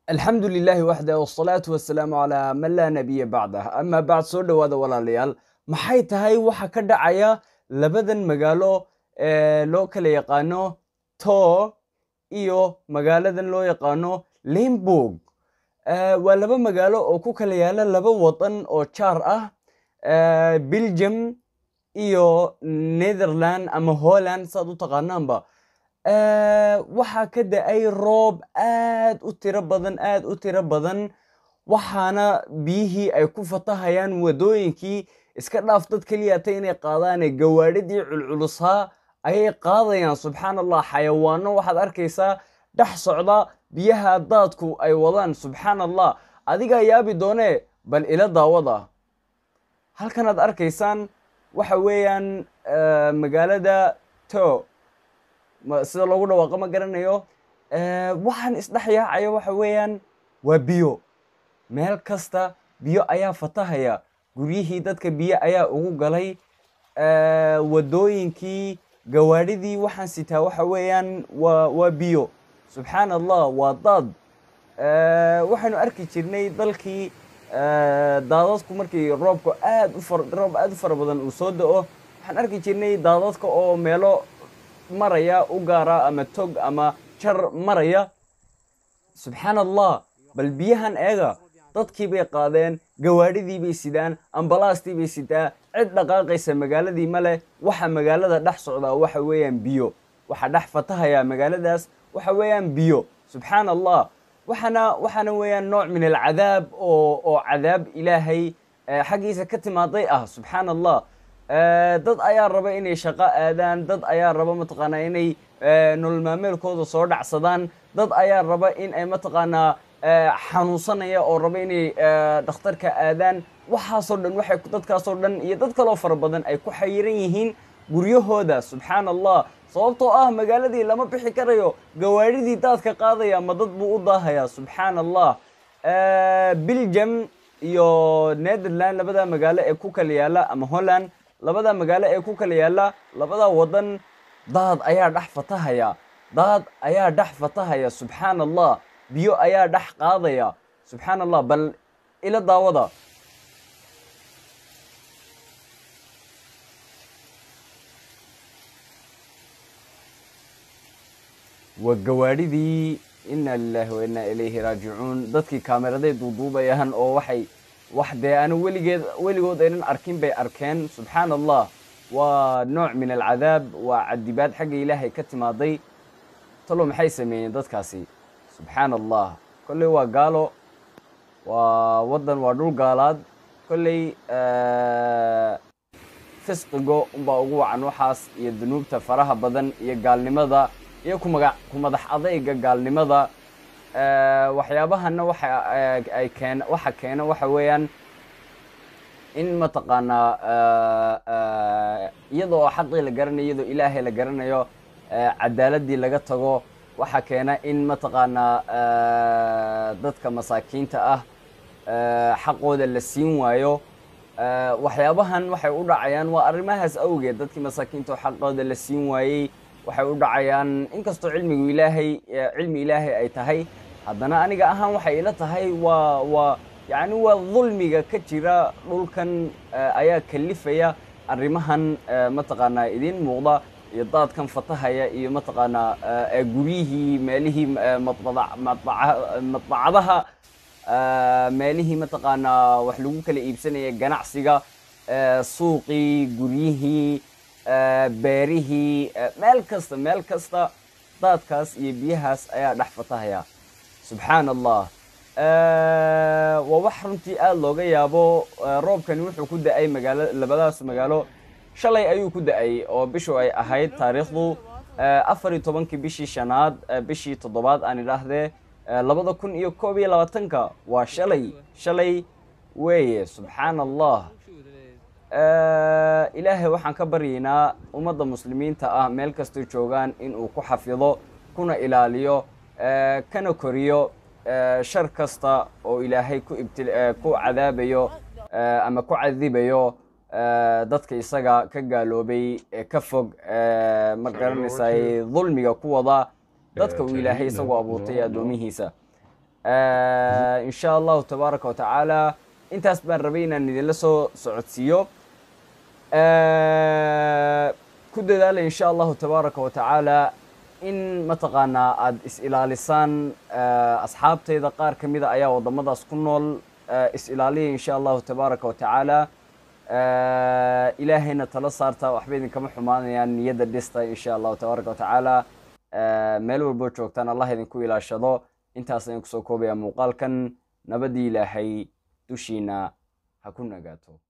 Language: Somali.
alxamdu lilaahi waxdah wsalaatu wasalaamu calaa man laa nabiya bacdah amaa bacd soo dhowaada walaalayaal maxay tahay waxa ka dhacaya labadan magaalo ee loo kala yaqaano tor iyo magaaladan loo yaqaano limburg waa laba magaalo oo ku kala yaala laba wadan oo jaar ah belgium iyo netherland ama holland saad u taqaanaanba waxaa ka da-ay roob aad u tiro badan aad u tiro badan waxaana biyihii ay ku fatahayaan wadooyinkii iska dhaaf dad keliyata inay qaadaane gawaadhidii culculusaa ayay qaadayaan subxaan allah xayawaano waxaad arkaysaa dhex socda biyaha daadku ay wadaan subxaan allah adigaa yaabi doonee bal ila daawada halkanaad arkaysaan waxa weeyaan magaalada to sida loogu dhawaaqo ma garanayo waxaan isdhex yaacaya waxa weeyaan waa biyo meel kasta biyo ayaa fatahaya guryihii dadka biyo ayaa ugu galay wadooyinkii gawaadhidii waxaan sitaa waxa weeyaan waa waa biyo subxaan allah waa daad waxaynu arki jirnay dalkii daadadku markii roobku aad u far roob aad u fara badan uu soo da-o waxaan arki jirnay daadadka oo meelo maraya u gaara ama tog ama jar maraya subxaan allah bal biyahan eega dadkii bay qaadeen gawaadhidii bay sidaan ambalaastii bay sitaa cid dhaqaaqaysa magaaladii ma leh waxa magaalada dhex socdaa waxa weeyaan biyo waxa dhex fatahayaa magaaladaas waxa weeyaan biyo subxaan allah waxaana waxaana weeyaan nooc min alcadaab oo oo cadaab ilaahay xaggiisa ka timaaday ah subxaan allah dad ayaa raba inay shaqo aadaan dad ayaa raba mataqaanaa inay nolol maameelkooda soo dhacsadaan dad ayaa raba in ay mataqaanaa xanuunsanaya oo raba inay dhakhtarka aadaan waxaasoo dhan waxay dadkaasoo dhan iyo dad kaloo fara badan ay ku xayiran yihiin guryahooda subxaan allah sababtoo ah magaaladii lama bixi karayo gawaadhidii daadka qaadaya ma dad buu u daahayaa subxaan allah belgium iyo netherland labada magaalo ee ku kala yaala ama holland labada magaalo ee ku kala yaala labada wadan daad ayaa dhex fatahaya daad ayaa dhex fatahaya subxaan allah biyo ayaa dhex qaadaya subxaan allah bal ila daawada waa gawaadhidii ina lilahi wa inaa ilayhi raajicuun dadkii kaameraday duuduubayaan oo waxay wax dee anu weligeed weligood aynan arkin bay arkeen subxaan allah waa nooc min alcadaab waa cadibaad xagga ilaahay ka timaaday talo maxay sameeyeen dadkaasi subxaan allah kolley waa gaalo waa waddan waa dhul gaalaad kolley fisqigo unbaa ugu wacan waxaas iyo dunuubta faraha badan iyo gaalnimada iyo kumaga ku madax adayga gaalnimada waxyaabahana waxa ay keen waxa keena waxa weeyaan in mataqaanaa iyadoo xaqii la garanayo iyadoo ilaahay la garanayo cadaaladii laga tago waxa keena in mataqaanaa dadka masaakiinta ah xaqooda la siin waayo waxyaabahan waxay u dhacayaan waa arrimahaas awgeed dadkii masaakiinta oo xaqooda la siin waayey waxay u dhacayaan inkastoo cilmigu ilaahay cilmi ilaahay ay tahay haddana aniga ahaan waxay ila tahay waa waa yacni waa dulmiga ka jira dhulkan ayaa kalifaya arrimahan mataqaanaa idiin muuqda iyo daadkan fatahaya iyo mataqaanaa guryihii meelihii madbacadaha meelihii mataqaanaa wax lagu kala iibsanaya ganacsiga suuqii guryihii beerihii meel kasta meel kasta daadkaas iyo biyahaas ayaa dhex fatahaya subxaan allah waa wax runtii aada looga yaabo roobkani wuxuu ku da-ay magaalo labadaas magaalo shalay ayuu ku da-ay oo bishu ay ahayd taariikhdu afar iyo tobankii bishii shanaad bishii toddobaad aan idhaahdee labada kun iyo koob iyo labaatanka waa shalay shalay weeye subxaan allah ilaahay waxaan ka baryaynaa ummadda muslimiinta ah meel kastoo joogaan inuu ku xafido kuna ilaaliyo kana koriyo shar kasta oo ilaahay ku ibti ku cadaabayo ama ku cadibayo dadka isaga ka gaaloobay ka fog ma garanaysay dulmiga ku wada dadka uu ilaahay isagoo abuurtay addoomihiisa in sha allahu tabaaraka wa tacaala intaas baan rabay inaan idinla soo socodsiiyo ku dadaala in sha allahu tabaaraka wa tacaala in mataqaanaa aada is-ilaalisaan asxaabteyda qaar ka mida ayaa waddamadaas ku nool is-ilaaliya in sha allahu tabaaraka wa tacaala ilaahayna tala saarta waxba idinkama xumaanayaan niyadda dhista in sha allahu tabaaraka wa tacaala meel walboo joogtaan allah idinku ilaashado intaas ayaan kusoo koobaya muuqaalkan nabadii ilaahay dushiina ha ku nagaato